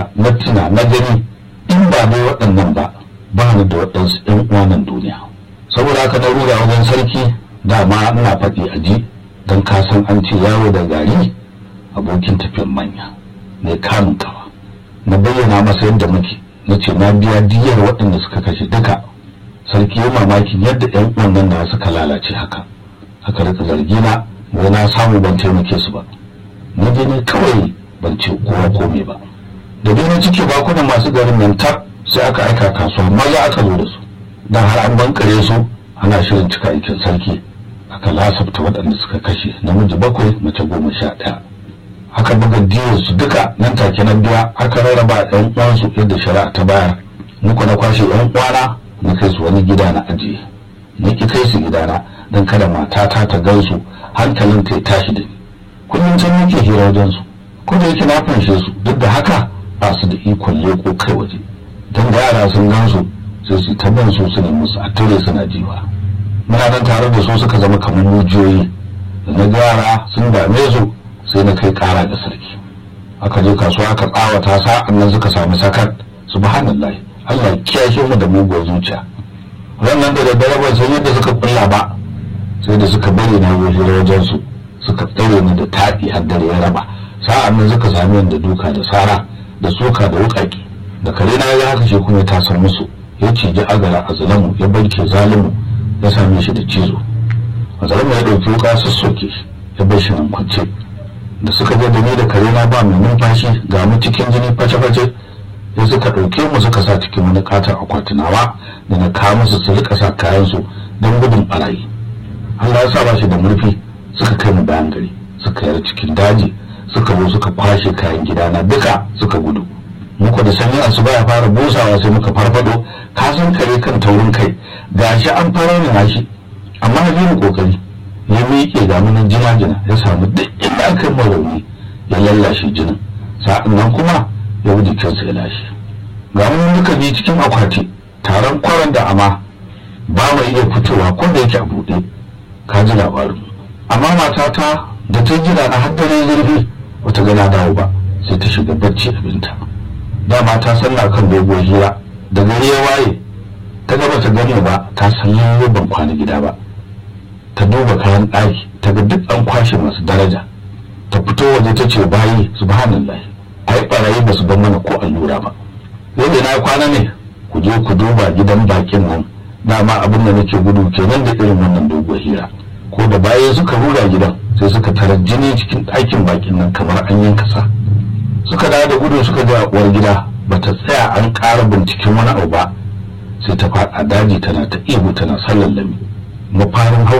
na tuna na gani in ba dai waɗannan ba ba ni da waɗansu ƴan uwanan duniya saboda haka na rura wajen sarki dama ina faɗi a ji don ka san an ce yawo da gari abokin tafiyan manya mai kamun kawa na bayyana masa yadda muke na ce na biya diyar waɗanda suka kashe duka sarki ya mamakin yadda ƴan uwan nan da suka lalace haka haka rika zargi na wai na samu ban taimake su ba na je ne kawai ban ce kowa komai ba da dai na cike bakunan masu garin nan tar sai aka aika kasuwa maza aka zo da su dan har an bankare su ana shirin cika aikin sarki aka lasafta waɗanda suka kashe namiji bakwai mace goma sha ɗaya aka buga diyar su duka nan take na biya aka rarraba ɗan uwansu yadda shari'a ta bayar muku na kwashe ɗan uwana na kai su wani gida na ajiye na ki kai su gidana don kada matata ta gansu hankalin ta ya tashi da ni kullum can nake hira wajen su ko da yake na fanshe su duk da haka ba su da ikon leko kai waje don da yara sun gan su sai su ta ban su su ne musu a tare suna jiwa muna nan tare da su suka zama kamar mujiyoyi da na yara sun dame su sai na kai kara ga sarki aka je kasuwa aka tsawata sa'an nan suka samu sakar subhanallah Allah kiyashe mu da muguwar zuciya wannan da daddare ban san yadda suka kulla ba sai da suka bari na zo hira wajen su suka tsaye ni da taɗi har dare ya raba sa'an nan suka sami da duka da sara da soka da wukaki da kare na ya haka shi kuma ta san musu ya ciji agara a zalamu ya barke zalimu ya same shi da cizo a zalamu ya ɗauki wuka sassoke shi ya bar shi nan kwance da suka je da ni da kare na ba mai numfashi ga mu cikin jini face-face ya suka ɗauke mu suka sa cikin wani katon akwatinawa da na kawo musu su rika sa kayansu don gudun barayi Allah ya sa ba shi da murfi suka kai mu bayan gari suka yar cikin daji suka zo suka kwashe kayan gidana duka suka gudu muku da sanyi asuba ya fara busawa sai muka farfado ka san kare kan taurin kai gashi an fara ne shi amma na bi kokari ya miƙe ga munan jina-jina ya samu duk inda aka yi rauni ya lallashe jinin sa'an nan kuma ya wuce kansa ya lashe ga mun duka bi cikin akwati taron kwaran da ama ba mu iya fitowa ko da yake a buɗe ka ji labarin amma matata da ta jira na har dare zurfi bata gana dawo ba sai ta shiga bacci abinta dama ta sanna kan doguwar hira da gari ya waye ta gaba ta gani ba ta san lalle ban kwana gida ba ta duba kayan ɗaki ta ga duk an kwashe masu daraja ta fito waje ta ce bayi subhanallah ai barayi ba su bar mana ko allura ba yadda na kwana ne ku je ku duba gidan bakin nan dama abin da nake gudu kenan da irin wannan doguwar hira ko da baya suka ruga gidan sai suka tara jini cikin ɗakin bakin nan kamar an yanka sa suka dawo da gudu suka ga uwar gida bata tsaya an ƙara binciken wani abu ba sai ta faɗa daji tana ta ihu tana sallallami mafarin